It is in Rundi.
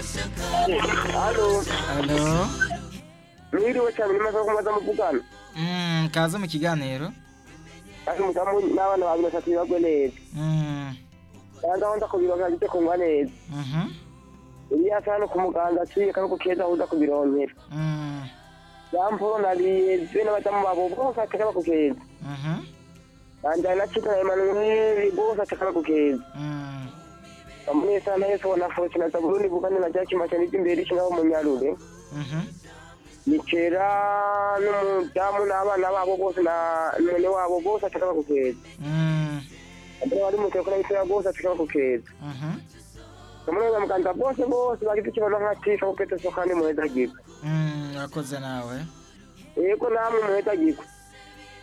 Halo, Alo. mwiriwe cyane nimaze kumaza muvugana. Mm, kaze mu kiganiro. Ari mudamu n'abana babiri batatu bagwe neza. Mm. Kandi aho nza kubironkera gite kungwa neza. Mhm. Iriya hano ku muganga aciye kako keza aho uza kubironkera. Mm. Yamporo nariye be n'abadamu babo bose ateka bakukeza. Mhm. Kandi ari na Chita na Emmanuel bose ateka bakukeza. Mm. Bamunesa na Yesu na Fosi na Zabuloni bugane na Jaki machani imbere kinga mu Nyarure. Mhm. Nikera n'umudamu n'abana babo bose na none wabo bose ateka bakukeza. Mm. Abari bari mu telefone y'itera bose ateka bakukeza. Mhm. Kamunoza muganga bose bose bagize ikibazo nk'atisha kupeta sokani muheza giko. Mm, urakoze nawe. Yego namwe muheza giko.